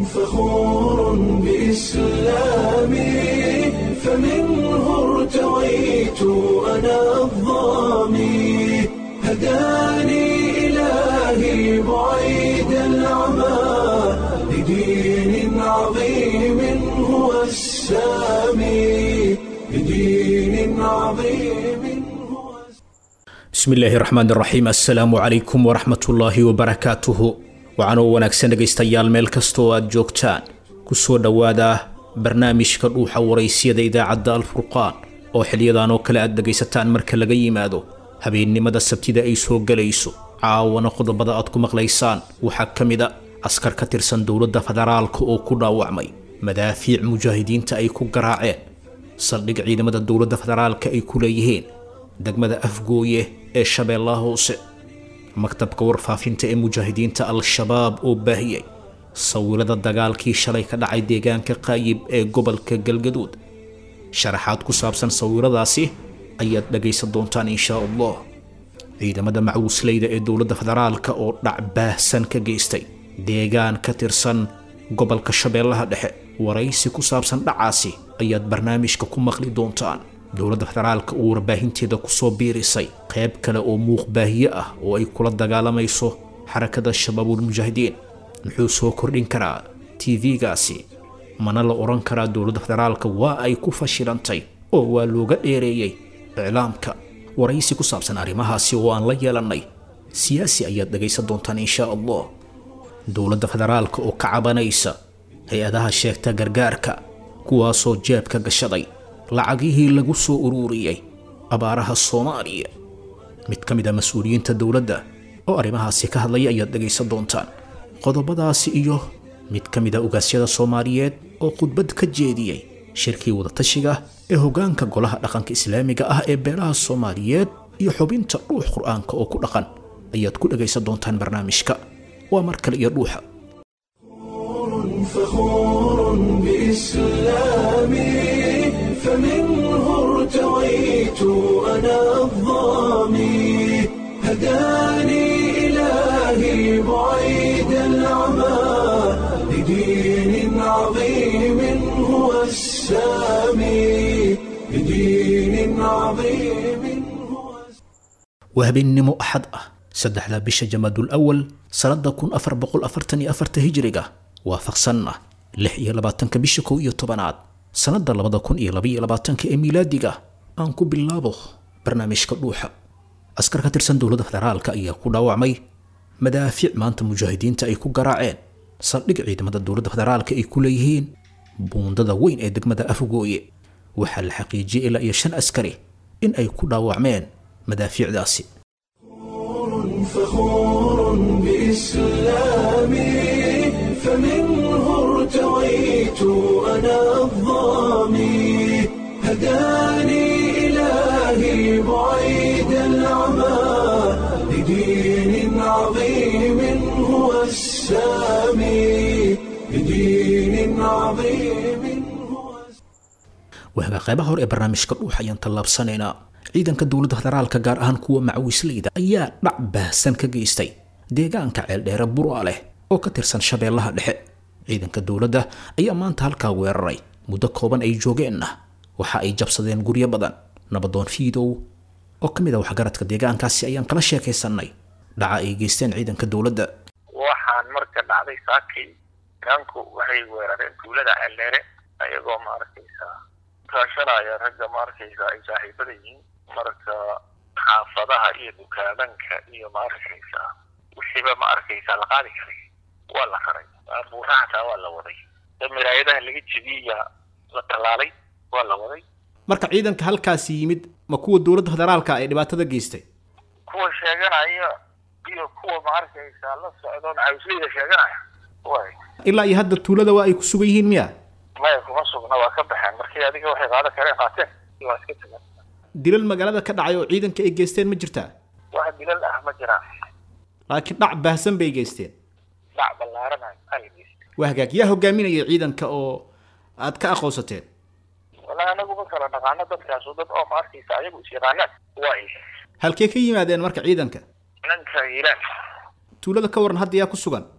فخور بإسلامي فمنه ارتويت أنا الضامي هداني إلهي بعيد العمى لدين عظيم هو السامي لدين عظيم هو bismi illaahi raxmaan raxiim assalaamu calaykum waraxmatullaahi wabarakaatuhu waxaanoo wanaagsan dhegaystayaal meel kastoo aad joogtaan kusoo dhowaada barnaamijka dhuuxa waraysyada idaacadda alfurqaan oo xiliyadan oo kale aad dhegaysataan marka laga yimaado habeennimada sabtida ay soo gelayso caawana qodobada aad ku maqlaysaan waxaa ka mid a askar ka tirsan dowladda federaalka oo ku dhaawacmay madaafiic mujaahidiinta ay ku garaaceen saldhig ciidamada dowladda federaalka ay ku leeyihiin degmada afgooye ee shabeellaha hoose maktabka warfaafinta ee mujaahidiinta al-shabaab oo baahiyey sawirada dagaalkii shalay ka dhacay deegaanka qaayib ee gobolka galgaduud sharaxaad ku saabsan sawiradaasi ayaad dhagaysan doontaan inshaa allah ciidamada macuusleyda ee dowladda federaalka oo dhac baahsan ka geystay deegaan ka tirsan gobolka shabeellaha dhexe waraysi ku saabsan dhacaasi ayaad barnaamijka ku maqli doontaan dowladda federaalka uu warbaahinteeda kusoo biirisay qayb kale oo muuqbaahiye ah oo ay kula dagaalamayso xarakada shabaabulmujaahidiin muxuu soo kordhin karaa tv-gaasi mana la odhan karaa dowladda federaalka waa ay ku fashilantay oo waa looga dheereeyey iclaamka waraysi ku saabsan arrimahaasi oo aan la yeelannay siyaasi ayaad dhagaysan doontaan inshaa allah dowladda federaalka oo ka cabanaysa hay-adaha sheegta gargaarka kuwaasoo jeebka gashaday lacagihii lagu soo uruuriyey abaaraha soomaaliya mid ka mid a mas-uuliyiinta dowladda oo arrimahaasi ka hadlaya ayaad dhegaysan doontaan qodobadaasi iyo mid ka mid a ugaasyada soomaaliyeed oo khudbad ka jeediyey shirkii wadatashiga ee hoggaanka golaha dhaqanka islaamiga ah ee beelaha soomaaliyeed iyo xubinta dhuux qur-aanka oo ku dhaqan ayaad ku dhegaysan doontaan barnaamijka waa mar kale iyo dhuuxa فخور بإسلامي فمنه ارتويت أنا الضامي هداني إلهي بعيد العمى لدين عظيم هو السامي لدين عظيم هو waa habeennimo axad ah saddexda bisha jamaadul awal sannada kun afar boqol afartan iyo afarta hijriga waafaqsanna lix iyo labaatanka bisha kow iyo tobanaad sannada labada kun iyo labaiyo labaatanka ee miilaadiga aan ku bilaabo barnaamijka dhuuxa askar ka tirsan dowladda federaalka ayaa ku dhaawacmay madaafiic maanta mujaahidiinta ay ku garaaceen saldhig ciidamada dowladda federaalka ay ku leeyihiin buundada weyn ee degmada afgooye waxaa la xaqiijiyey ilaa iyo shan askari in ay ku dhaawacmeen madaafiicdaasi فخور بإسلامي فمنه ارتويت أنا الضامي هداني إلهي بعيد العمى لدين عظيم هو السامي لدين عظيم هو waagaa qaybaha hore ee barnaamijka dhuux ayaan tallaabsanaynaa ciidanka dowladda federaalka gaar ahaan kuwa macawisleyda ayaa dhac baahsan ka geystay deegaanka ceeldheere bura leh oo ka tirsan shabeellaha dhexe ciidanka dowladda ayaa maanta halkaa weeraray muddo kooban ay joogeenna waxa ay jabsadeen guryo badan nabadoon fiidow oo ka mid ah waxgaradka deegaankaasi ayaan kala sheekaysannay dhaca ay geysteen ciidanka dowladda waxaan marka dhacday saakii nimanku waxay weerareen tuulada ceeldheere ayagoo maaragtaysaa kaashanaya ragga maaragtaysaa ay saaxiibada yihiin marka xaafadaha iyo dukaamanka iyo maaragtaysaa wixiiba ma arkaysaa la qaadi karay waa la raray buuraha hataa waa la waday miraayadaha laga jebiya la tallaalay waa la waday marka ciidanka halkaasi yimid ma kuwa dowladda federaalka ay dhibaatada geystay kuwa sheeganaya iyo kuwa ma arkaysaa la socdo macawisleyda sheeganaya way ilaa iyo hadda tuulada waa ay ku sugan yihiin miya maya kuma sugna waa ka baxeen markii adiga waxay qaadan kareen qaateen waa iska tageen dilal magaalada ka dhacay oo ciidanka ay geysteen ma jirtaa wax dilal ah ma jiraan laakiin dhac baahsan bay geysteen dhac ballaaranayo aligiis waa hagaag yaa hogaaminaya ciidanka oo aad ka aqoonsateen wala anagu ma kala dhaqaano dadkaasu dad oo ma arkaysa ayagu is yaqaanaan way halkee ka yimaadeen marka ciidanka nanka ilaan tuulada ka waran hadda yaa ku sugan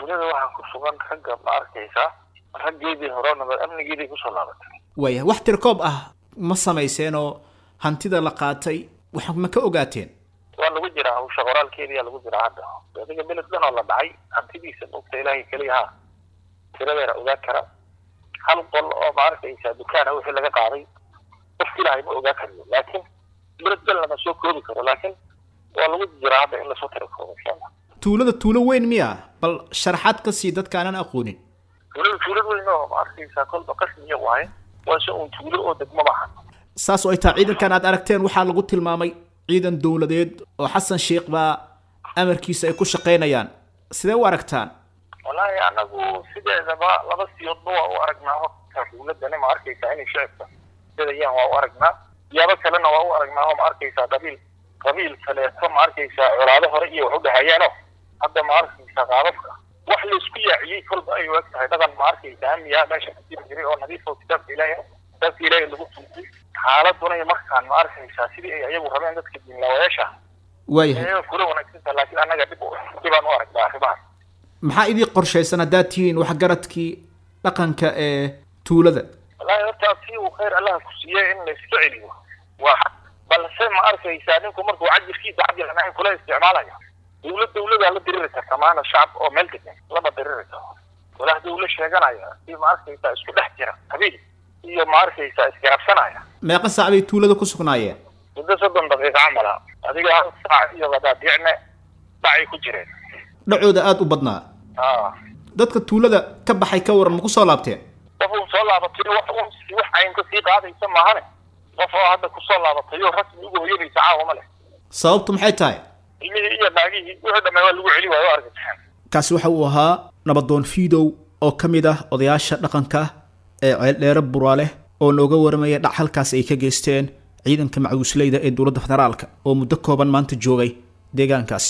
tuulada waxaa ku sugan ragga ma arkaysaa raggeedii hore nabad amnigeedii kusoo laabatay waaya wax tirkoob ah ma samayseen oo hantida la qaatay wax ma ka ogaateen waa lagu jiraa hawsha qoraalkeediyaa lagu jiraa hadda adiga beled dhan oo la dhacay hantidiisa mogta ilaahay keliya ha tiradeena ogaa kara hal qol oo ma arkaysaa dukaana wixii laga qaaday qofki ilaahay ma ogaa kariyo laakiin beled dhan lama soo koobi karo laakiin waa lagu jiraa hadda in lasoo tira koobo insha allah tuulada tuulo weyn miya bal sharaxaad ka sii dadka aanan aqoonin tuulada tuulad weyn oo ma arkaysaa kolba qasmiya waaye waa se uun tuulo oo degmo maaha saas oo ay tahay ciidankan aad aragteen waxaa lagu tilmaamay ciidan dowladeed oo xasan sheikh baa amarkiisa ay ku shaqaynayaan sidee u aragtaan wallaahi anagu sideedaba laba siyoodba waa u aragnaa horta dowladani ma arkaysaa inay shicibka dadayaan waa u aragnaa siyaabo kalena waa u aragnaa oo ma arkaysaa qabiil qabiil kaleeto ma arkaysaa colaado hore iyo wax u dhexeeyaano hadda ma arkaysaa qaababka wax laisku yaaciyey kolba ay u eg tahay dhaqan ma arkaysaa hamiyaa meesha ka jiri jiray oo nadiif oo kitaabka ilaahay kitaabka ilaahay lagu tuntay xaaladuna iyo markaan ma arkaysaa sidii ay ayagu rabeen dadka diinlaawayaasha waayahay ayaga kula wanaagsantaha laakiin annaga dhib u- dhibaan u aragnaa arrimahaas maxaa idii qorshaysan haddaad tihiin waxgaradkii dhaqanka ee tuulada wallaahi horta si uu khayr allaha ku siiyey in la iska celiyo waa xaq balse ma arkaysaa ninku markuu cajirkiisa cajir aan ahayn kula isticmaalaya dawlad dawladaa la diriri karta maana shacab oo meel degan lama diriri karo walaah dawla sheeganaya si ma arkaysaa isku dhex jira qabiil iyo ma arkaysaa isgarabsanaya meeqa saac bay tuulada ku sugnaayeen muddo soddon daqiiqo camala adiga hal saac iyo wadaadiicne dhacay ku jireen dhacooda aada u badnaa aa dadka tuulada ka baxay ka waran ma ku soo laabteen qof uu soo laabatay wax un wax caynka sii qaadaysa maahane qof oo hadda kusoo laabatayoo rasmi ugu hoyanaysa caawa ma leh sababtu maxay tahay ilmihii iyo naagihii wixii dhamay waa lagu celi waayo argagaxeen kaasi waxa uu ahaa nabadoon fiidow oo ka mid ah odayaasha dhaqanka ee ceeldheere buraale oo nooga waramaya dhac halkaas ay ka geysteen ciidanka macuusleyda ee dowladda federaalka oo muddo kooban maanta joogay deegaankaasi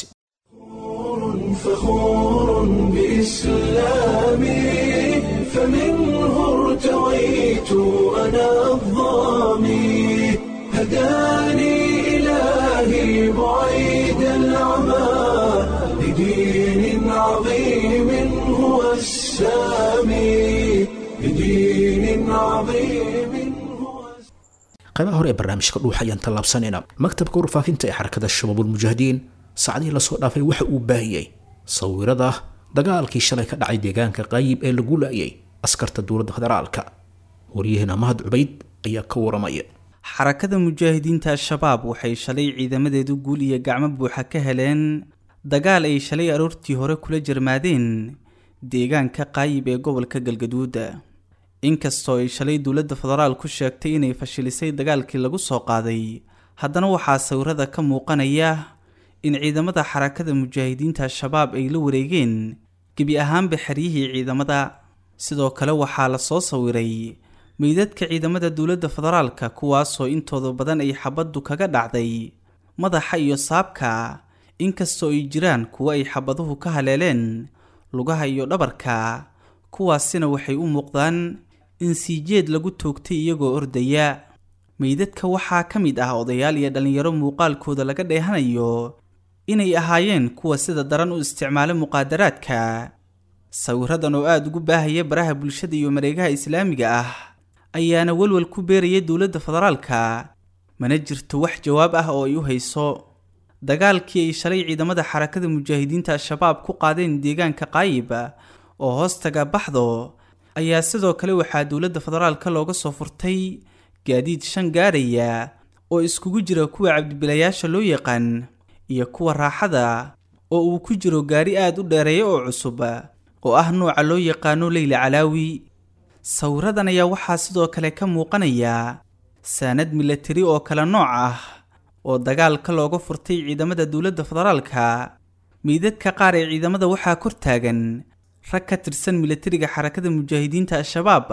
فخور بإسلامي فمنه ارتويت أنا الظامي هداني إلهي بعيد العمى لدين عظيم هو السامي لدين عظيم هو qaybaha hore ee barnaamijka dhuuxa ayaan tallaabsanayna maktabka warfaafinta ee xarakada shabaabulmujaahidiin saacadihii lasoo dhaafay waxa uu baahiyey sawirada dagaalkii shalay ka dhacay deegaanka qaayib ee lagu laayay askarta dowladda federaalka waryaheena mahad cubayd ayaa ka waramaya xarakada mujaahidiinta al-shabaab waxay shalay ciidamadeedu guul iyo gacmo buuxa ka heleen dagaal ay shalay aroortii hore kula jarmaadeen deegaanka qaayib ee gobolka galgaduuda inkastoo ay shalay dowladda federaal ku sheegtay inay fashilisay dagaalkii lagu soo qaaday haddana waxaa sawirada ka muuqanaya in ciidamada xarakada mujaahidiinta al-shabaab ay la wareegeen gebi ahaanba xeryihii ciidamada sidoo kale waxaa la soo sawiray meydadka ciidamada dowladda federaalka kuwaasoo intooda badan ay xabaddu kaga dhacday madaxa iyo saabka inkastoo ay jiraan kuwo ay xabaduhu ka haleeleen lugaha iyo dhabarka kuwaasina waxay u muuqdaan in siijeed lagu toogtay iyagoo ordaya meydadka waxaa ka mid ah odayaal iyo dhallinyaro muuqaalkooda laga dheehanayo inay ahaayeen kuwa sida daran u isticmaala muqaadaraadka sawiradan oo aada ugu baahaya baraha bulshada iyo mareegaha islaamiga ah ayaana walwal ku beeraya dowladda federaalka mana jirto wax jawaab ah oo ay u hayso dagaalkii ay shalay ciidamada xarakada mujaahidiinta al-shabaab ku qaadeen deegaanka qaayib oo hoostaga baxdo ayaa sidoo kale waxaa dowladda federaalka looga soo furtay gaadiid shan gaaraya oo iskugu jira kuwa cabdibilayaasha loo yaqaan iyo kuwa raaxada oo uu ku jiro gaari aada u dheereeya oo cusub oo ah nooca loo yaqaano leyla calaawi sawiradan ayaa waxaa sidoo kale ka muuqanaya saanad milatari oo kale nooc ah oo dagaalka looga furtay ciidamada dowladda federaalka meydadka qaar ee ciidamada waxaa kor taagan rag ka tirsan milatariga xarakada mujaahidiinta al-shabaab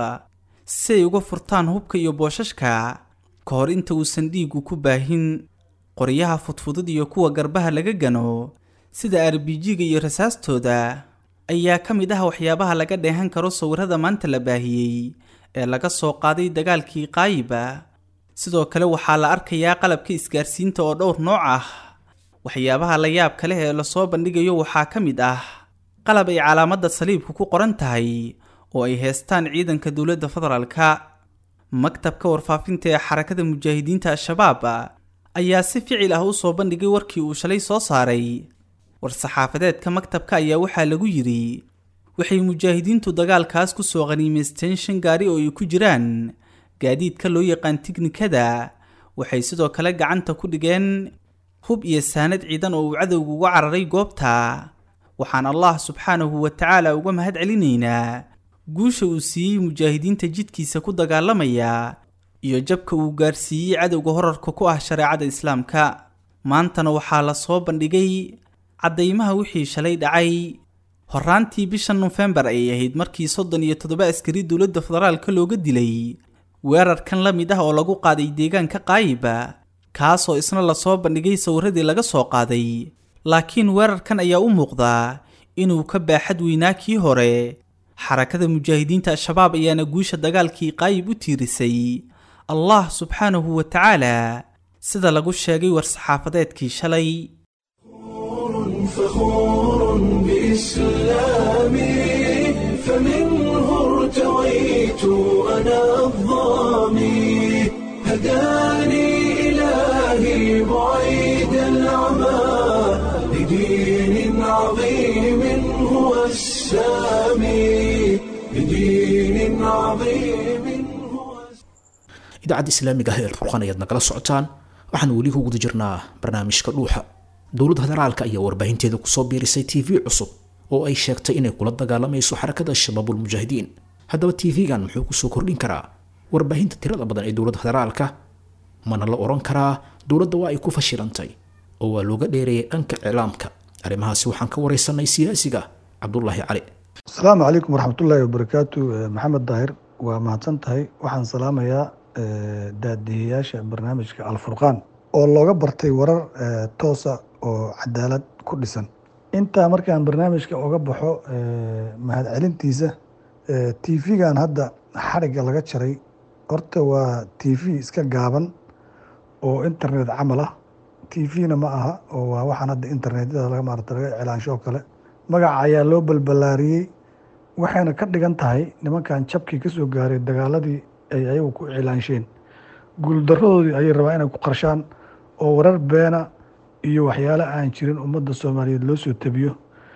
si ay uga furtaan hubka iyo boosashka ka hor inta uusan dhiigu ku baahin qoryaha fudfudud iyo kuwa garbaha laga gano sida arbijiga iyo rasaastooda ayaa ka mid ah waxyaabaha laga dheehan karo sawirada maanta la baahiyey ee laga soo qaaday dagaalkii qaayiba sidoo kale waxaa la arkayaa qalabka isgaarsiinta oo dhowr nooc ah waxyaabaha la yaabka leh ee lasoo bandhigayo waxaa ka mid ah qalab ay calaamadda saliibku ku qoran tahay oo ay heestaan ciidanka dowladda federaalka maktabka warfaafinta ee xarakada mujaahidiinta al-shabaab ayaa si ficil ah u soo bandhigay warkii uu shalay soo saaray war-saxaafadeedka maktabka ayaa waxaa lagu yidhi waxay mujaahidiintu dagaalkaas ku soo qaniimaysteen shan gaari oo ay ku jiraan gaadiidka loo yaqaan tiknikada waxay sidoo kale gacanta ku dhigeen hub iyo saanad ciidan oo uu cadowga uga cararay goobta waxaan allah subxaanahu wa tacaala uga mahad celinaynaa guusha uu siiyey mujaahidiinta jidkiisa ku dagaalamaya iyo jabka uu gaarsiiyey cadowga horarka ku ah shareecada islaamka maantana waxaa la soo bandhigay caddaymaha wixii shalay dhacay horaantii bisha nofembar ayay ahayd markii soddon iyo toddoba askari dowladda federaalka looga dilay weerarkan la mid ah oo lagu qaaday deegaanka qaayiba kaasoo isna lasoo bandhigay sawiradii laga soo qaaday laakiin weerarkan ayaa u muuqdaa inuu ka baaxad weynaa kii hore xarakada mujaahidiinta al-shabaab ayaana guusha dagaalkii qaayib u tiirisay allah subxaanahu wa tacaala sida lagu sheegay war-saxaafadeedkii shalay فخور بإسلامي فمنه ارتويت أنا الظامي هداني إلهي بعيد العمى لدين عظيم هو السامي لدين عظيم هو idaacadda islaamiga ah ee furqan ayaad nagala socotaan waxaan weli ku guda jirnaa barnaamijka dhuuxa dowladda federaalka ayaa warbaahinteeda kusoo biirisay t v cusub oo ay sheegtay inay kula dagaalamayso xarakada shabaabulmujaahidiin haddaba t v-gan muxuu kusoo kordhin karaa warbaahinta tirada badan ee dowladda federaalka mana la odhan karaa dowladda waa ay ku fashilantay oo waa looga dheereeyay dhanka iclaamka arrimahaasi waxaan ka wareysanay siyaasiga cabdulaahi cali asalaamu calaykum waraxmatullaahi wabarakaatu maxamed daahir waa mahadsan tahay waxaan salaamayaa daadiyayaasha barnaamijka alfurqaan oo looga bartay warar toosa oo cadaalad ku dhisan intaa markaan barnaamijka oga baxo mahadcelintiisa t v-gan hadda xarigga laga jaray horta waa t v iska gaaban oo internet camal ah t v-na ma aha oo waa waxaan hadda internetyada laga maarata laga iclaansho oo kale magaca ayaa loo balbalaariyey waxayna ka dhigan tahay nimankan jabkii ka soo gaaray dagaaladii ay ayagu ku iclaansheen guuldarradoodii ayay rabaa inay ku qarshaan oo warar beena iyo waxyaale aan jirin ummadda soomaaliyeed loo soo tabiyo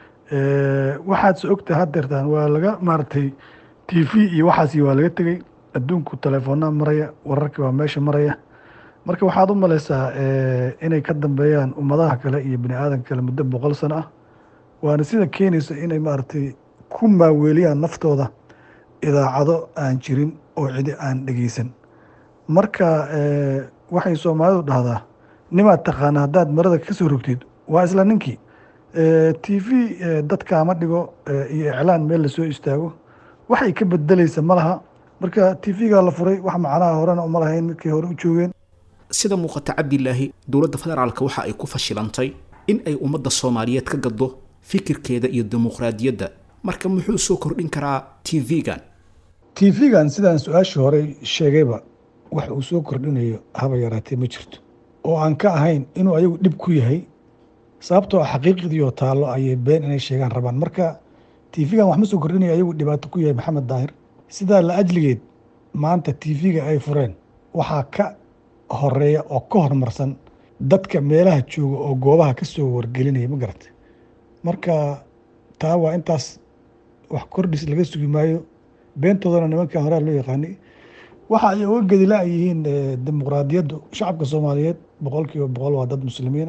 waxaad se ogtahay haddeertaan waa laga maaragtay t v iyo waxaasi waa laga tegey adduunku telefoonaa maraya wararkii waa meesha maraya marka waxaad u maleysaa inay ka dambeeyaan ummadaha kale iyo bini aadanka kale muddo boqol sano ah waana sida keenaysa inay maaragtay ku maaweeliyaan naftooda idaacado aan jirin oo cidi aan dhegeysan marka waxay soomaalidu dhahdaa nimaad taqaana haddaad marada ka soo rogtid waa isla ninkii t v dadkaama dhigo iyo iclaan meel lasoo istaago waxay ka bedeleysa ma laha marka t v-gaa la furay wax macnaha horena uma lahayn midkay hore u joogeen sida muuqata cabdilaahi dowladda federaalka waxa ay ku fashilantay in ay ummadda soomaaliyeed ka gaddo fikirkeeda iyo dimuqraadiyadda marka muxuu soo kordhin karaa t v-gan t v-gan sidaan su-aashii hore sheegayba wax uu soo kordhinayo haba yaraatee ma jirto oo aan ka ahayn inuu ayagu dhib ku yahay sababtoo ah xaqiiqdiioo taallo ayay been inay sheegaan rabaan marka t v-gan wax ma soo kordhinayo ayagu dhibaato ku yahay maxamed daahir sidaa la ajligeed maanta t v-ga ay fureen waxaa ka horeeya oo ka hormarsan dadka meelaha jooga oo goobaha ka soo wargelinaya ma garata marka taa waa intaas wax kordhis laga sugi maayo beentoodana nimankan horaa loo yaqaanay waxa ay uga gedila ay yihiin dimuqraadiyaddu shacabka soomaaliyeed boqol kiiba boqol waa dad muslimiina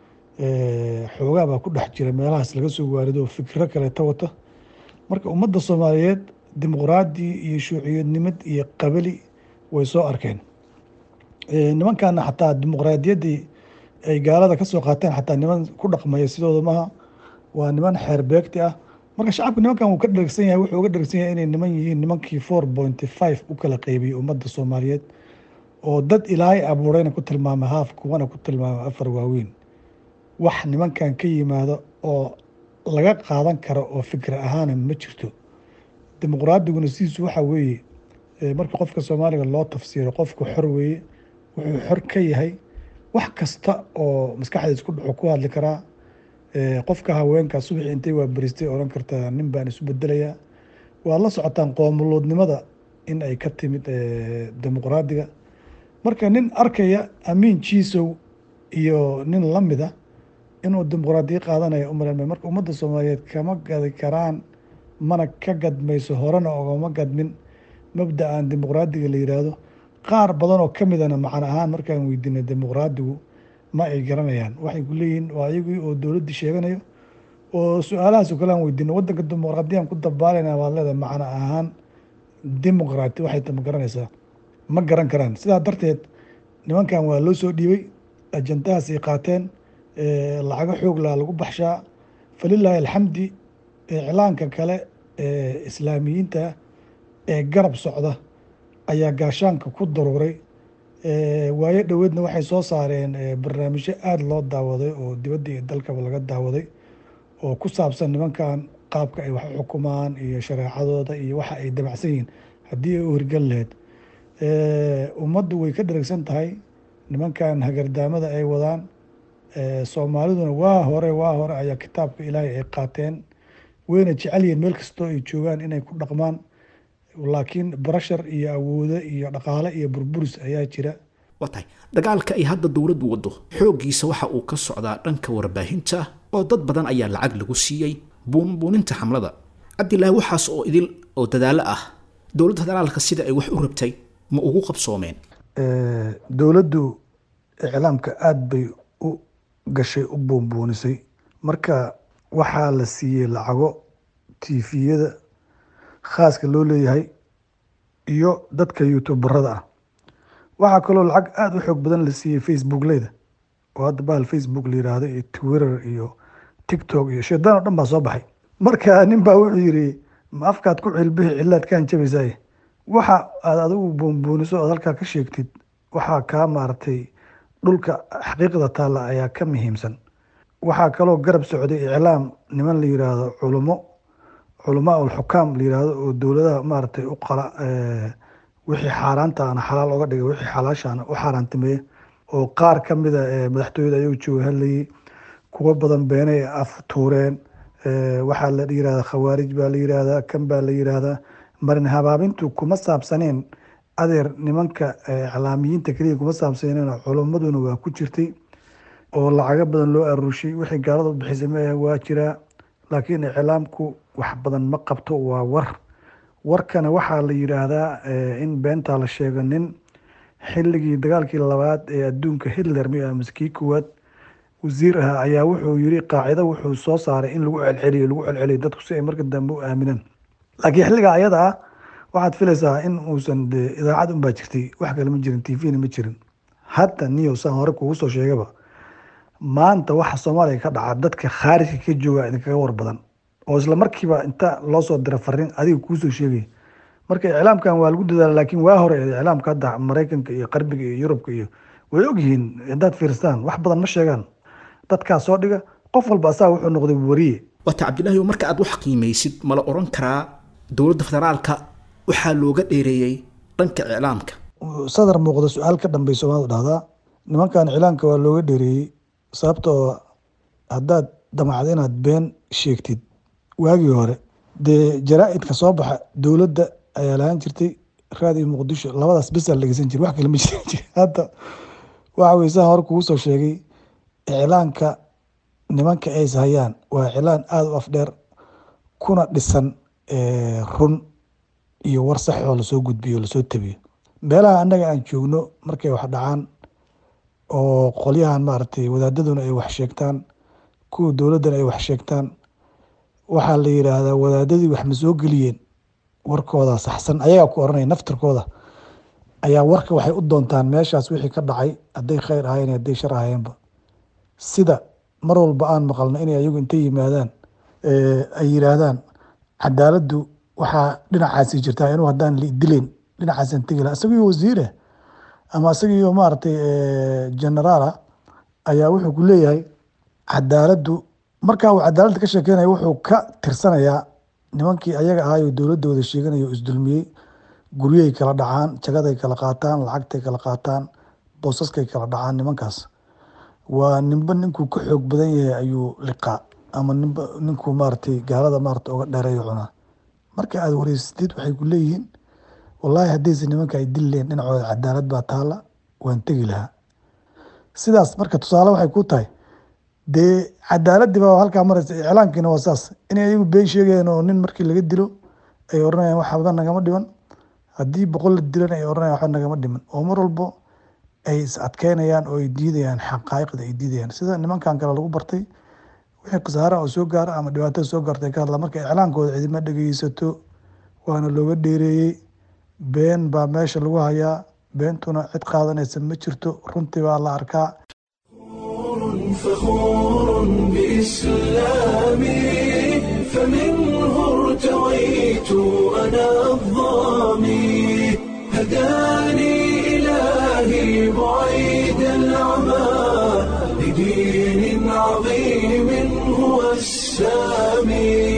xoogaa baa ku dhex jira meelahaas laga soo waarido fikiro kaleeta wata marka ummadda soomaaliyeed dimuqraadi iyo shuuciyadnimad iyo qabali way soo arkeen nimankana xataa dimuqraadiyaddii ay gaalada ka soo qaateen xataa niman ku dhaqmaya sidooda maha waa niman xeer beegti ah marka shacabka nimankan wuu ka dhergsan yahay wuxuu uga dhergsan yahay inay niman yihiin nimankii four pointy five u kala qeybiyey ummadda soomaaliyeed oo dad ilaahay abuurayna ku tilmaamay haaf kuwana ku tilmaamay afar waaweyn wax nimankan ka yimaado oo laga qaadan karo oo fikir ahaana ma jirto dimuqraadiguna sidiisu waxa weeye marka qofka soomaaliga loo tafsiiro qofku xor weeye wuxuu xor ka yahay wax kasta oo maskaxdiis ku dhaxo ku hadli karaa qofka haweenka subaxii intay waa beristay odhan kartaa nin baan isu bedelayaa waad la socotaan qoomuluudnimada in ay ka timid dimuqraadiga marka nin arkaya amiin jiisow iyo nin lamida inuu dimuqraadiya qaadanaya umalan marka ummadda soomaaliyeed kama gadi karaan mana ka gadmayso horena ogama gadmin mabda-an dimuqraadiga la yiraahdo qaar badan oo kamidana macno ahaan markaan weydiinay dimuqraadigu ma ay garanayaan waxay ku leeyihiin waa ayagii oo dowladdii sheeganayo oo su-aalahaas oo kale aan weydiino waddanka dimuqraadiyaan ku dabaalayna waad leedahay macno ahaan dimuqraati waxay ta ma garanaysaa ma garan karaan sidaa darteed nimankan waa loo soo dhiibay ajandahaas ay qaateen lacago xoog laa lagu baxshaa falilaahi alxamdi iclaanka kale ee islaamiyiinta ee garab socda ayaa gaashaanka ku daruuray waayo dhoweedna waxay soo saareen barnaamijyo aada loo daawaday oo dibadda iyo dalkaba laga daawaday oo ku saabsan nimankan qaabka ay wax u xukumaan iyo shareecadooda iyo waxa ay dabacsan yihiin haddii ay u hirgal laheyd ummaddu way ka dharagsan tahay nimankan hagardaamada ay wadaan soomaaliduna waa hore waa hore ayaa kitaabka ilaahay ay qaateen wayna jecel yihiin meel kastoo ay joogaan inay ku dhaqmaan laakiin barashar iyo awoodo iyo dhaqaale iyo burburis ayaa jira waa tahay dagaalka ay hadda dowladdu waddo xooggiisa waxa uu ka socdaa dhanka warbaahinta oo dad badan ayaa lacag lagu siiyey buunbuuninta xamlada cabdilaahi waxaas oo idil oo dadaalo ah dowladda federaalka sida ay wax u rabtay ma ugu qabsoomeen dowladdu iclaamka aada bay u gashay u buunbuunisay marka waxaa la siiyey lacago tifiyada khaaska loo leeyahay iyo dadka youtuberada ah waxaa kaloo lacag aada u xoog badan la siiyey facebook leyda oo hadda bahal facebook la yiraahdo iyo twitter iyo tiktok iyo shaydaan oo dhan baa soo baxay marka nin baa wuxuu yidhi ma afkaad ku cilbihi cilaad kaan jabaysaay waxa aad adigu buunbuuniso ood halkaa ka sheegtid waxaa kaa maaragtay dhulka xaqiiqda taalla ayaa ka muhiimsan waxaa kaloo garab socday iclaam niman la yiraahdo culummo culamaa ulxukaam la yiraahdo oo dowladaha maaragtay u qala wixii xaaraantaana xalaal oga dhigay wixii xalaashaana u xaaraantimeeye oo qaar ka mida madaxtooyada ayuu jooga hadlayay kuwa badan beenay af tuureen waxaa la yirahdaa khawaarij baa la yiraahdaa kan baa la yiraahdaa marin habaabintu kuma saabsaneen adeer nimanka iclaamiyiinta keliya kuma saabsaneen culummaduna waa ku jirtay oo lacago badan loo aruushay wixii gaalada u bixisay maaha waa jiraa laakiin iclaamku wax badan ma qabto waa war warkana waxaa la yiraahdaa in beentaa la sheego nin xilligii dagaalkii labaad ee adduunka hitler mi ah maskii koowaad wasiir ah ayaa wuxuu yiri qaacido wuxuu soo saaray in lagu celceliyo lagu celceliyo dadku si ay marka dambe u aaminaan laakiin xilliga ayada ah waxaad filaysaa in uusan de idaacad unbaa jirtay wax kale ma jirin tvna ma jirin hadda niyo saan hore kugu soo sheegaba maanta waxa soomaaliya ka dhaca dadka khaarijka ka jooga idinkaga war badan oo isla markiiba inta loo soo dira fariin adiga kuusoo sheegaya marka iclaamkan waa lagu dadaala laakiin waa hore iclaamka hadda maraykanka iyo qarbiga iyo yurubka iyo way ogyihiin haddaad fiirstaan wax badan ma sheegaan dadkaa soo dhiga qof walba asaga wuxuu noqday wariye waata cabdilaahi marka aad wax qiimaysid ma la oran karaa dowladda federaalka waxaa looga dheereeyey dhanka iclaamka sadar muuqda su-aal ka dhambay soomaalida dhahdaa nimankan iclaamka waa looga dheereeyey sababtoo haddaad damacda inaad been sheegtid waagii hore dee jaraa-idka soo baxa dowladda ayaa lahaan jirtay raadiyo muqdisho labadaas besaa la dhegeysan jira wax kale ma jiri hadda waxa weye saan hore kugu soo sheegay iclaanka nimanka ays hayaan waa iclaan aada u afdheer kuna dhisan run iyo war sax oo lasoo gudbiyo o lasoo tabiyo meelaha annaga aan joogno markay wax dhacaan oo qolyahan maaragtay wadaadaduna ay wax sheegtaan kuwa dowladdana ay wax sheegtaan waxaa la yiraahdaa wadaadadii wax ma soo geliyeen warkooda saxsan ayagaa ku oranaya naftirkooda ayaa warka waxay u doontaan meeshaas wixii ka dhacay hadday khayr ahayen hadday shar ahayeenba sida mar walba aan maqalno inay ayagu intay yimaadaan ay yiraahdaan cadaaladdu waxaa dhinacaasi jirtaa inuu haddaan dileyn dhinacaasan tegi laha isagoo wasiire ama isagio maaragtay generaala ayaa wuxuu ku leeyahay cadaaladdu markaa uu cadaaladda ka sheekeynaya wuxuu ka tirsanayaa nimankii ayaga ahaayoo dowladda wada sheeganaya oo isdulmiyey guryahay kala dhacaan jagaday kala qaataan lacagtay kala qaataan boosaskay kala dhacaan nimankaas waa ninba ninkuu ka xoog badan yahay ayuu liqaa ama ninba ninkuu maaragtay gaalada maarata uga dheereeyo cunaa marka aad wareysatid waxay ku leeyihiin wallaahi haddayse nimanka ay dili lehin dhinacooda cadaalad baa taala waan tegi lahaa sidaas marka tusaale waxay ku tahay dee cadaaladii baa halkaa maraysa iclaankiina waa saas inay ayagu been sheegayeen oo nin markii laga dilo ay oranayaan wax badan nagama dhiman haddii boqol la dilan ay oranayaan waxba nagama dhiman oo mar walbo ay is adkeynayaan oo ay diidayaan xaqaa'iqda ay diidayaan sida nimankan kale lagu bartay wixii khasaara oo soo gaara ama dhibaatada soo gaartay ka hadla marka iclaankooda cidima dhegeysato waana looga dheereeyey been baa meesha lagu hayaa beentuna cid qaadanaysa ma jirto runtii baa la arkaa فخور بإسلامي فمنه ارتويت أنا الظامي هداني إلهي بعيد العمى لدين عظيم هو السامي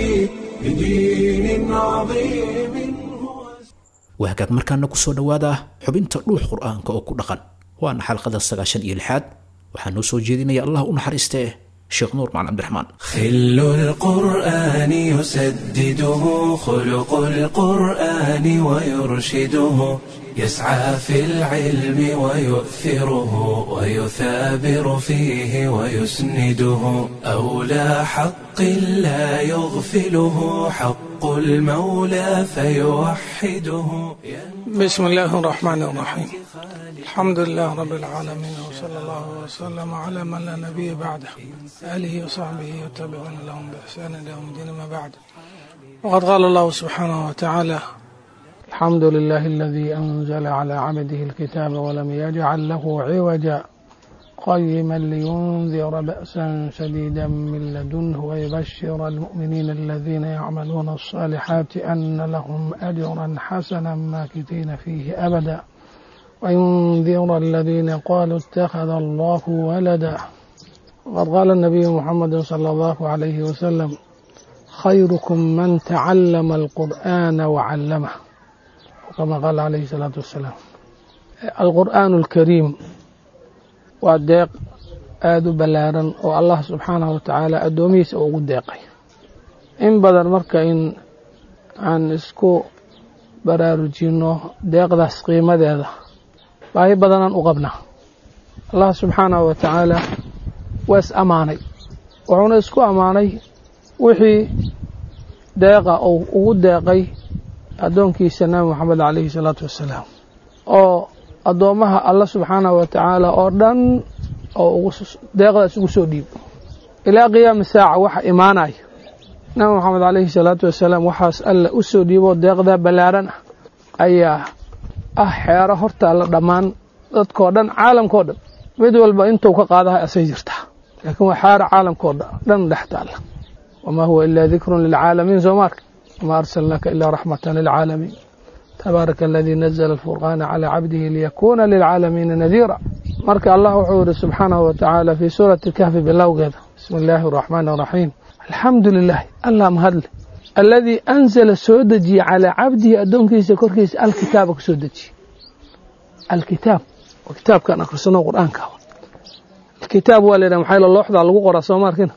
لدين عظيم هو wahagaag markaana ku soo dhowaada xubinta dhuux qur-aanka oo ku dhaqan waana xalqada sagaashan iyo lixaad waxaa noo soo jeedinaya allah u naxariistee sheekh nuur macalin cabdiraxmaan خل القرآن يسدده خلق القرآن ويرشده يسعى في العلم ويؤثره ويثابر فيه ويسنده أولى حق لا يغفله حق المولى فيوحده بسم الله الرحمن الرحيم الحمد لله رب العالمين وصلى الله وسلم على من لا نبي بعده آله وصحبه وتابعون لهم بإحسان إلى يوم الدين ما بعد وقد قال الله سبحانه وتعالى الحمد لله الذي أنزل على عبده الكتاب ولم يجعل له عوجا قيما لينذر بأسا شديدا من لدنه ويبشر المؤمنين الذين يعملون الصالحات أن لهم أجرا حسنا ماكثين فيه أبدا وينذر الذين قالوا اتخذ الله ولدا وقد قال النبي محمد صلى الله عليه وسلم خيركم من تعلم القرآن وعلمه وكما قال عليه الصلاة والسلام القرآن الكريم waa deeq aada u ballaaran oo allah subxaanahu watacaala addoomihiisa ugu deeqay in badan marka in aan isku baraarujinno deeqdaas qiimadeeda baahi badanaan u qabnaa allah subxaanahu wa tacaala waa is ammaanay wuxuuna isku ammaanay wixii deeqa uu ugu deeqay addoonkiisa nabi moxamed calayhi salaatu wassalaam oo addoommaha alla subxaanahu wa tacaala oo dhan oo deeqdaas ugu soo dhiibo ilaa qiyaami saaca waxa imaanaya nabi moxamed calayhi salaatu wasalaam waxaas alla u soo dhiiboo deeqdaa ballaaran ah ayaa ah xeero horta alla dhammaan dadkoo dhan caalamkao dhan mid walba intuu ka qaadaha asay jirtaa laakiin waa xeero caalamkao dhan dhex taalla wamaa huwa ilaa dikrun lilcaalamiin soo maarka wamaa arsalnaaka ilaa raxmatan lilcaalamiin تبارك الذي نزل الفرقان على عبده ليكون للعالمين نذيرا marka allah wuxuu yihi subxaanahu watacaala fii suurati kahfi bilowgeeda bismi illaahi araxmaan araxiim alxamdu lilahi allah mahadle aladii anzala soo dejiyey calaa cabdihi addoonkiisa korkiisa alkitaaba ku soo dejiyey alkitaab waa kitaabkan akhrisano qur-aanka alkitaab waa laydhaha maxaa looxdaa lagu qoraa soo maarkina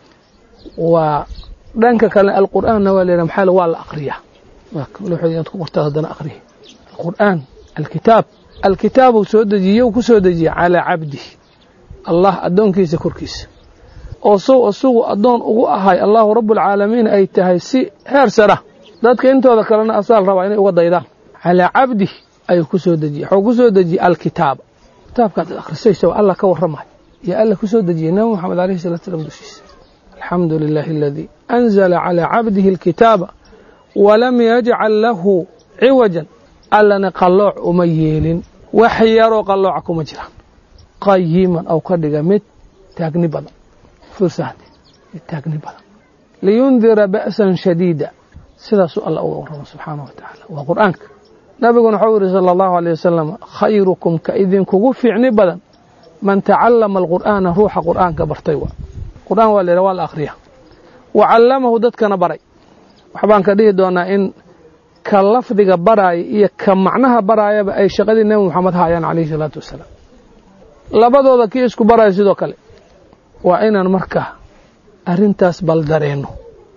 waa dhanka kale alqur'aanna waa laydhaha maxaa waa la aqriyaa looxood ku qortaa haddana aqriya alqur'aan alkitaab alkitaab uu soo dejiyey uu ku soo dejiyey calaa cabdihi allah addoonkiisa korkiisa oo sow isagu addoon ugu ahay allahu rabbulcaalamiin ay tahay si heer sara dadka intooda kalena asaal rabaa inay uga daydaan calaa cabdihi ayuu ku soo dejiyey waxuu ku soo dejiyey alkitaaba kitaabkaad akhrisaysa waa allah ka warramayo yaa alla ku soo dejiyey nabi moxamed alayhi salatu slam dushiisa alxamdu lilaahi aladii anzala calaa cabdihi alkitaaba walam yajcal lahu ciwajan allana qallooc uma yeelin wax yaroo qallooca kuma jiraan qayiman ou ka dhiga mid taagni badan fursahdi mid taagni badan liyundira ba'san shadiida sidaasuu alla uga warrama subxaanahu wa tacaala waa qur'aanka nabiguna waxau yihi sala allahu aleyh wasalam khayrukum ka idinkugu fiicni badan man tacallama alqur'aana ruuxa qur'aanka bartay waa qur'aan waa la yidhaha waa la akhriya wa callamahu dadkana baray waxbaan ka dhihi doonaa in ka lafdiga baraaya iyo ka macnaha baraayaba ay shaqadii nebi moxamed haayaan calayhi salaatu wasalaam labadooda kii isku baraya sidoo kale waa inaan marka arrintaas baldareenno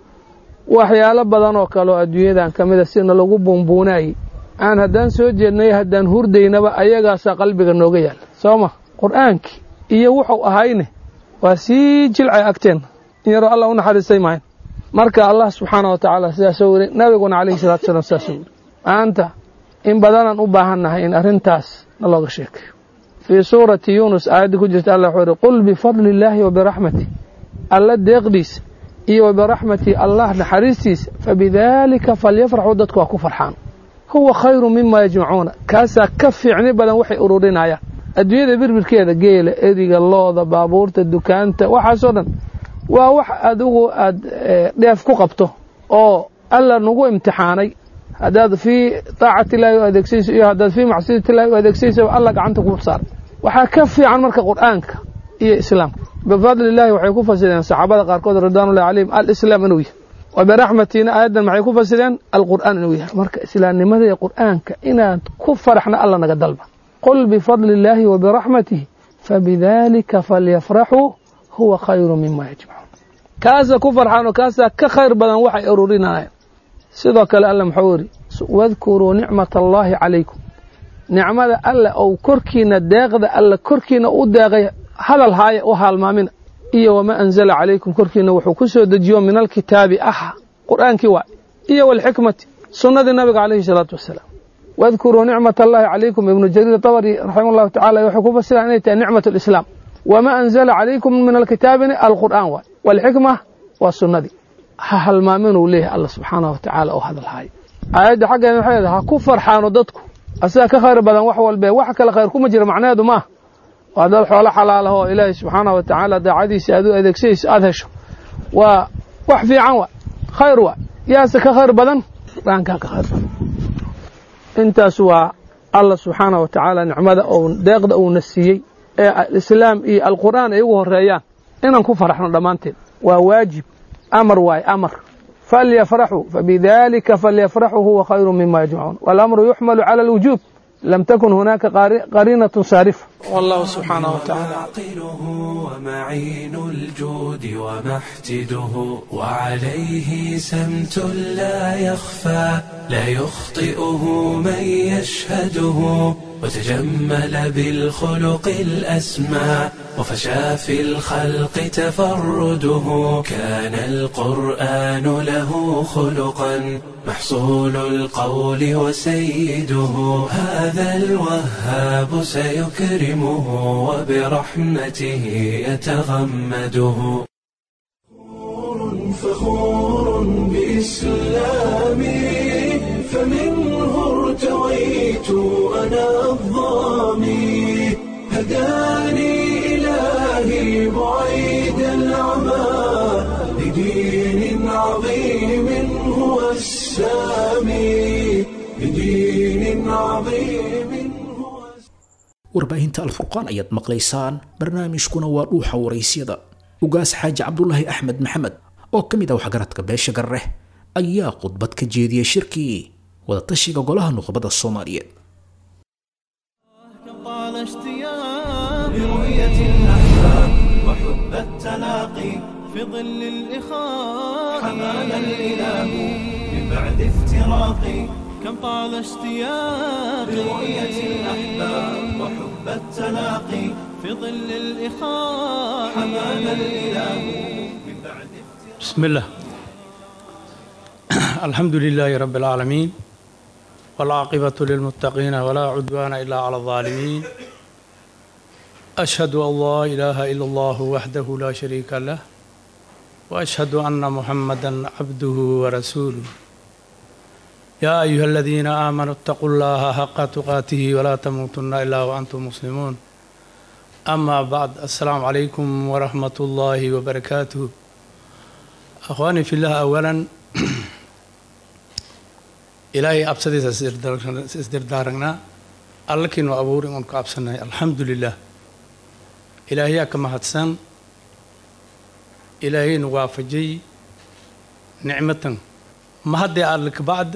waxyaalo badan oo kale oo adduunyadan ka mid a sina lagu buunbuunaayey aan haddaan soo jeednay haddaan hurdaynaba ayagaasaa qalbiga nooga yaalla soo ma qur'aankii iyo wuxuu ahayne waa sii jilcay agteenna in yaroo allah u naxariistay mahayn marka allah subxaana wa tacaala sidaasoo weri nabiguna calayhi salatu salaam sidaasoo weri maanta in badanaan u baahannahay in arrintaas na looga sheekayo fii suurati yuunus aayadda ku jirta allah wuxuu yihi qul bifadli illaahi wa biraxmatih alla deeqdiisa iyo wa biraxmati allah naxariistiisa fabidaalika falyafraxuu dadku waa ku farxaan huwa khayru mima yajmacuuna kaasaa ka fiicni badan waxay ururinayaan adduunyada birbirkeeda geela eriga looda baabuurta dukaanta waxaasoo dhan waa wax adigu aad dheef ku qabto oo alla nagu imtixaanay haddaad fii taacati illaahi u adeegsayso iyo haddaad fii macsiyati illahi u adeegsaysaba alla gacanta ku saaray waxaa ka fiican marka qur'aanka iyo islaamka bifadli illahi waxay ku fasireen saxaabada qaarkood ridwanullahi calayhim alislaam inuu yahay wa biraxmatiina aayaddan maxay ku fasireen alqur'aan inuu yahay marka islaamnimada iyo qur'aanka inaad ku faraxna alla naga dalba qul bifadli illaahi wa biraxmatihi fabidaalika falyafraxuu huwa khayru mima yajmacuun kaasa ku farxaan oo kaasaa ka khayr badan waxay ururinayaan sidoo kale alla muxuu yidhi wadkuruu nicmata allaahi calaykum nicmada alle ou korkiina deeqda alle korkiina u deeqay hadal haaya u haalmaamina iyo wamaa anzala calaykum korkiina wuxuu ku soo dejiyo min alkitaabi ah qur'aankii waay iyo walxikmati sunnadii nabiga calayhi salaatu wasalaam wadkuruu nicmat allahi calaykum ibnu jariir tabari raximah llahu tacala wuxuu ku fasira inay tahay nicmat alislaam wamaa anzala calaykum min alkitaabina alqur'aan waay walxikma waa sunnadii ha halmaaminuu leeyahay alla subxaanah wa tacaala oo hadal haaya aayadda xaggeeda waxay leedahay ha ku farxaano dadku asaga ka khayr badan wax walbe wax kale khayr kuma jira macnaheedu maaha waa dad xoolo xalaalaha oo ilaahay subxaanah wa tacaala daacadiisa aad u adeegsayso aada hesho waa wax fiican waa khayr waa yaase ka khayr badan qur-aankaa ka khayr badan intaas waa allah subxaanah wa tacaala nicmada ou deeqda uuna siiyey ee alislaam iyo alqur'aan ay ugu horeeyaan inaan ku faraxno dhammaanteed waa waajib amar waaye amar falyafraxuu fabidalika falyafraxuu huwa khayru mima yajmacuun walamru yuxmalu cala alwujuub لم تكن هناك قرينة صارفة والله سبحانه وتعالى عاقله ومعين الجود ومحتده وعليه سمت لا يخفى لا يخطئه من يشهده وتجمل بالخلق الأسمى وفشى في الخلق تفرده كان القرآن له خلقا محصول القول وسيده هذا الوهاب سيكرمه وبرحمته يتغمده فخور بإسلامي فمنه ارتويت أنا الظامي هداني إلهي بعيد العمى لدين عظيم هو السامي لدين عظيم هو warbaahinta alfurqaan ayaad maqlaysaan barnaamijkuna waa dhuuxa waraysyada ugaas xaaji cabdulaahi axmed maxamed oo ka mid ah waxgaradka beesha garreh ayaa khudbad ka jeediyey shirkii wadatashiga golaha nuqbada soomaaliyeed طال اشتياق لرؤية الأحباب وحب التلاقي في ظل الإخاء حمانا الإله من بعد افتراقي كم طال اشتياق لرؤية الأحباب وحب التلاقي في ظل الإخاء حمانا الإله من بعد بسم الله الحمد لله رب العالمين والعاقبة للمتقين ولا عدوان إلا على الظالمين أشهد أن لا إله إلا الله وحده لا شريك له وأشهد أن محمدا عبده ورسوله يا أيها الذين آمنوا اتقوا الله حق تقاته ولا تموتن إلا وأنتم مسلمون أما بعد السلام عليكم ورحمة الله وبركاته أخواني في الله أولا ilaahay absadiisa isdirdaaragnaa allakiinu abuuri uun ku absannahay alxamdu lilah ilaahayaa ka mahadsan ilaahaynu waafajay nicmatan ma haddee alle kabacd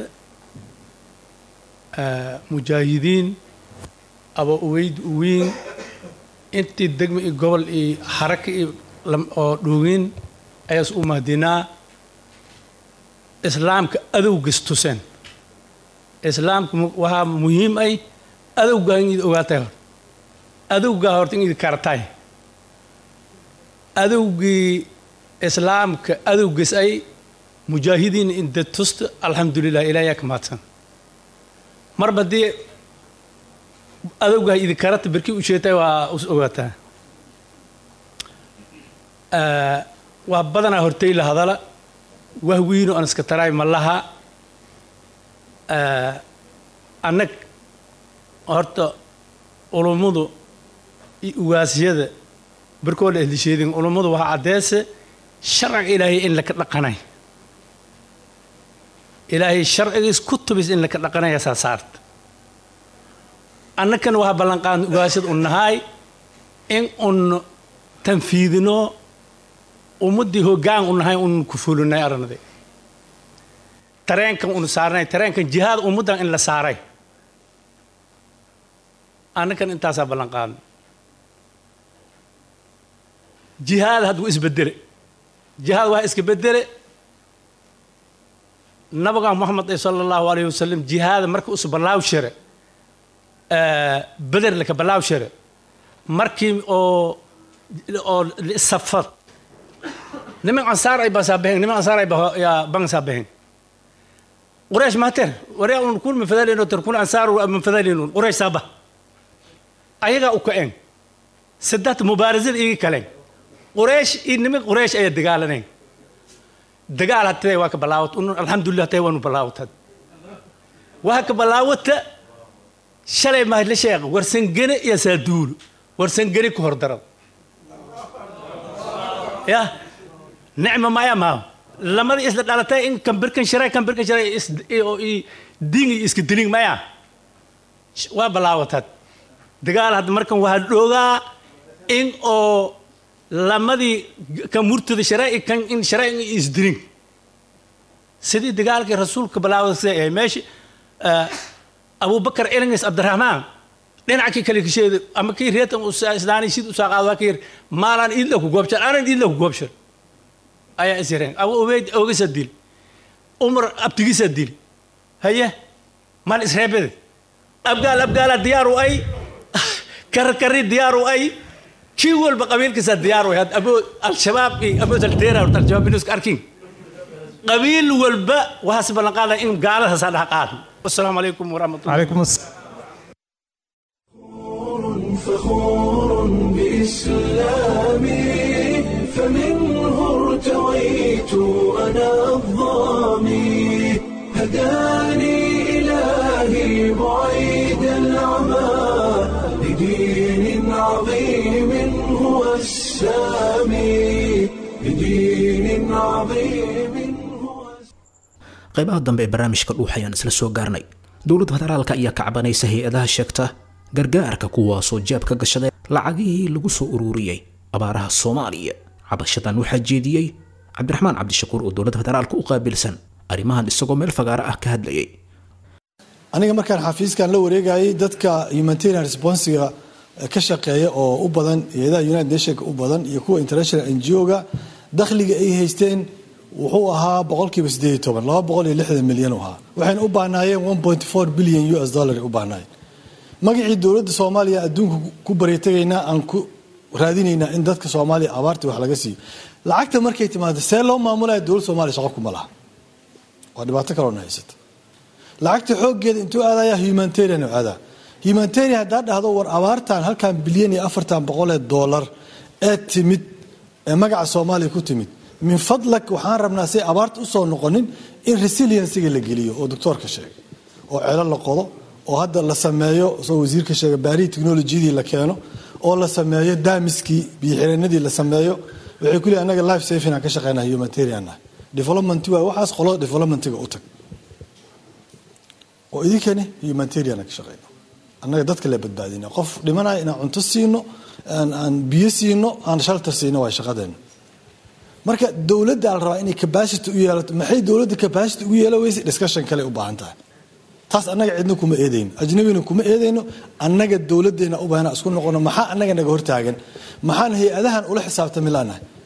mujaahidiin aba uweyd uwiin intii degma iyo gobol iyo xaraka iyo lam- oo dhuugin ayaas u mahdinaa islaamka adowgis tuseen islaamka mu- waxaa muhiim ay adowgaa in id ogaatay hor adowgaa horta in id kartay adowgii islaamka adowgis ay mujaahidiin inda tusta alxamdulilah ilaahiyaa ka mahadsan marba haddii adowgaa idi karata berkii u sheetay waa us ogaataa Ah, waa badanaa hortay la hadala wahwiino aan iska taraay ma laha Ah, annag horta ulummadu iyo ugaasyada barkooda ahlisheedin ulummadu waxaa caddeese sharciga ilaahay in laka dhaqanay ilaahay sharcigiis ku tubis in laka dhaqanaya saa saarta annakan waxaa ballanqaadna ugaasyada u nahay in un tanfiidino ummaddii hoggaan u nahay un ku fulinay arrinadii tareenkan unu saarnay tareenkan jihaad ummaddan in la saaray annakan intaasaa ballan qaadna jihaad hadduu isbedele jihaad waa iska bedele nabiga moxamed ee sala allahu alayhi wasalam jihaada marka us ballaaw shere beder laka ballaaw shere markii oo oo safad niman ansaar ay basaabehen niman ansaar ay ba- yaa bansaabehen قريش ما تر وريا نكون من فذلين وتركون أنصار من فذلين قريش سابا أيها أوكئن سدات مبارزة إيه كلام قريش إنما قريش أي دجالنين دجال هتلاقي واك بلاوت إنه الحمد لله تلاقي وانو بلاوت هاد واك بلاوت شلي ما هي شيء ورسن جنة يا سادول ورسن جنة كهر درب يا نعمة ما يا ما lamadii isla dhalatay in kambirkan sharay kambirkan sharay is oo i dingi iska dilin maya waa balaawatad dagaal hadda markan waa dhoogaa in oo lamadii ka murtada sharay kan in sharay in isdilin sidii dagaalkii rasuulka balaawada sida yahay meesha abubakar elingis abdiraxmaan dhinackii kale kasheeda ama kii reetan islaani sid usaa qaado waa ka yir maalaan iidla ku goobshan aanan iidla ku goobshan ayaa is yareen abu ubeyd ogisa dil umar abtigisa dil haye mal isreebede abgaal abgaala diyaaru ay karkari diyaaru ay kii walba qabiilkiisa diyaaru ay abo al-shabaab iyo abodalteera horta al-shabaab inuska arkin qabiil walba waxaas ballan qaadaya in gaaladaasa dhaha qaadno wasalaamu calaykum waraxmatullah عليكم السلام فخور بإسلامي فمنه ارتويت أنا الظامي هداني إلهي بعيد العمى لدين عظيم هو السامي لدين عظيم هو qaybaha dambe ee barnaamijka dhuux ayaan isla soo gaarnay dowladda federaalka ayaa ka cabanaysa hay-adaha sheegta gargaarka kuwaasoo jaab ka gashaday lacagihii lagu soo ururiyey abaaraha soomaaliya cabashadan waxaa jeediyey cabdiraxmaan cabdishakuur oo dowladda federaalka u qaabilsan arrimahan isagoo meel fagaara ah ka hadlayay aniga markaan xafiiskan la wareegayay dadka humanitarian responsiga ka shaqeeya oo u badan hay-adaha united nationka u badan iyo kuwa international n g o-ga dakhliga ay haysteen wuxuu ahaa boqolkiiba sideed iyo toban laba boqol iyo lixdan milyan u ahaa waxayna u baahnaayeen one point four billion u s dollar u baahnaayeen magacii dowladda soomaaliya adduunka ku baryatagaynaa aan ku raadinaynaa in dadka soomaaliya abaartii wax laga siiyo lacagta markay timaado see loo maamulaya dowladda soomaaliya shaqo kuma laha waa dhibaato kaloona haysata lacagta xooggeeda intuu aadaya humanitarian u aadaa humanitarian haddaa dhahdo war abaartan halkan bilyan iyo afartan boqolee doolar ee timid ee magaca soomaaliya ku timid min fadlak waxaan rabnaa say abaarta usoo noqonin in resiliensiga la geliyo oo doctoorka sheegay oo celo la qodo oo hadda la sameeyo soo wasiirka sheega baarihii technolojiyadii la keeno oo la sameeyo daamiskii biyoxireenadii la sameeyo waxay ku leeyihin annaga life saving aan ka shaqeynaa humanitarian ah development waa waxaas qolada developmentiga u tag oo idinkani humanitarian aan ka shaqeyno annaga dadka la badbaadina qof dhimanaya inaan cunto siino aan aan biyo siino aan shalter siino waa shaqadeena marka dowladda la rabaa inay capacity u yeelato maxay dowladda capacity ugu yeela weyse discussion kale u baahan tahay taas annaga cidna kuma eedayno ajnabina kuma eedayno annaga dowladdeena u baahana isku noqono maxaa annaga naga hortaagan maxaan hay-adahan ula xisaabtami laanahay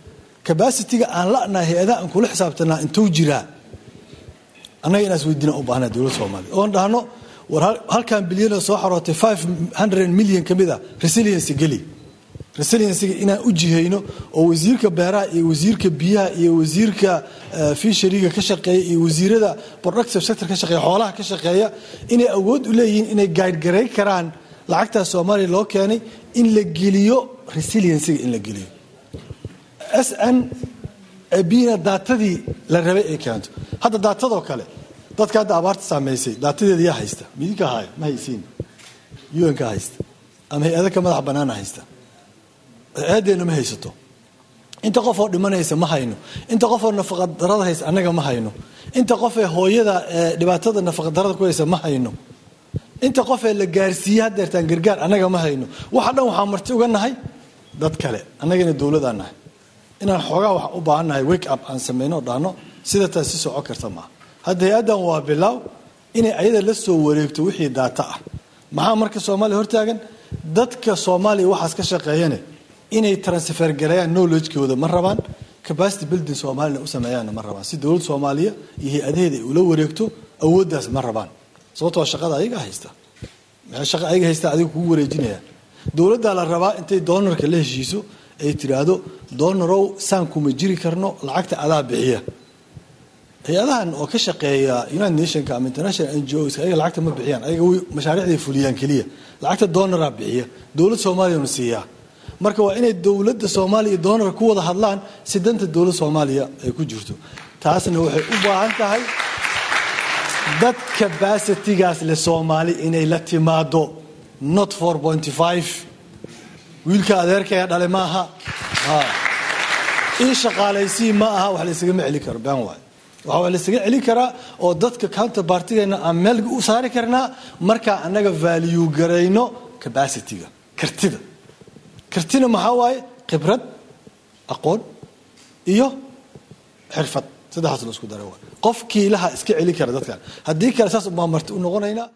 cabacitiga aan la'nahay hay-adaha aan kula xisaabtanaa intuu jiraa annaga inaas weydiina u baahnaa dowladda soomaaliya oon dhahno war halkan bilyanoo soo xarootay five hundred million ka mid a resiliency geli resiliencyga inaan u jihayno oo wasiirka beeraha iyo wasiirka biyaha iyo wasiirka fishariga ka shaqeeya iyo wasiirada productive sector ka shaqeeya xoolaha ka shaqeeya inay awood u leeyihiin inay gaadhgaray karaan lacagtaas soomaaliya loo keenay in la geliyo resiliencyga in la geliyo s n bina daatadii la rabay ay keento hadda daatadoo kale dadka hadda abaarta saameysay daatadeeda yaa haysta midinka haya ma haysiin un-ka haysta ama hay-ada ka madax banaana haysta hay-adeena ma haysato inta qofoo dhimanaysa ma hayno inta qofoo nafaqadarada haysa annaga ma hayno inta qofee hooyada dhibaatada nafaqadarada ku haysa ma hayno inta qofee la gaarsiiye hadeertaan gargaar annaga ma hayno waxa dhan waxaa marti uga nahay dad kale annagana dowladaan nahay inaan xoogaa wax u baahannahay wake up aan samayno dhahno sida taas si soco karta maaha hadda hay-addan waa bilaaw inay ayada la soo wareegto wixii daata ah maxaa marka soomaaliya hortaagan dadka soomaaliya waxaas ka shaqeeyane inay transfer gareeyaan knowledgekooda ma rabaan capacity building soomaalina u sameeyaanna ma rabaan si dowladda soomaaliya iyo hay-adaheeda ay ula wareegto awooddaas ma rabaan sababtoo shaqada ayaga haysta maxay shaqa ayaga haysta adiga kugu wareejinayaan dowladdaa la rabaa intay doonarka la heshiiso ay tiraahdo doonorow saan kuma jiri karno lacagta adaa bixiya hay-adahan oo ka shaqeeya united nationka ama international n g os ayaga lacagta ma bixiyaan ayaga mashaariicday fuliyaan keliya lacagta doonaraa bixiya dowladda soomaaliyana siiyaa marka waa inay dowladda soomaaliya iyo doonar ku wada hadlaan si danta dowladda soomaaliya ay ku jirto taasna waxay u baahan tahay dad cabacitigaas le soomaali inay la timaado not four pointy five wiilka adeerkaya dhale maaha ii shaqaalaysii ma aha wax laysagama celi karo been waay waxaa laysaga celin karaa oo dadka counter bartigeena aan meel u saari karnaa markaa annaga value garayno cabacitiga kartida kartina maxaa waaye khibrad aqoon iyo xirfad saddexaas la isku dara waay qof kiilaha iska celin kara dadkan haddii kale saas ubaa marti u noqonaynaa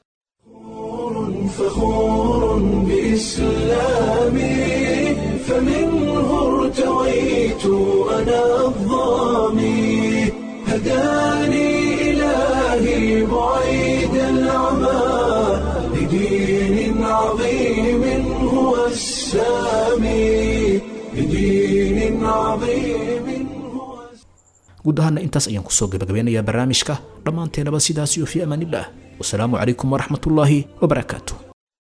فخور بإسلامي فمنه ارتويت أنا الظامي هداني إلهي بعيد العمى لدين عظيم هو السامي لدين عظيم هو guud ahaana intaas ayaan kusoo gabagabeynayaa barnaamijka dhammaanteenaba sidaas iyo fii amaanillah wasalaamu calaykum waraxmat ullaahi wabarakaatu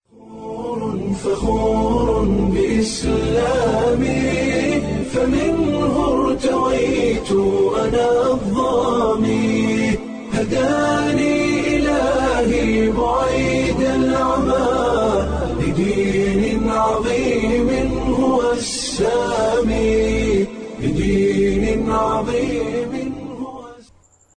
فخور بإسلامي فمنه ارتويت أنا الظامي هداني إلهي بعيد العمى لدين عظيم هو السامي لدين عظيم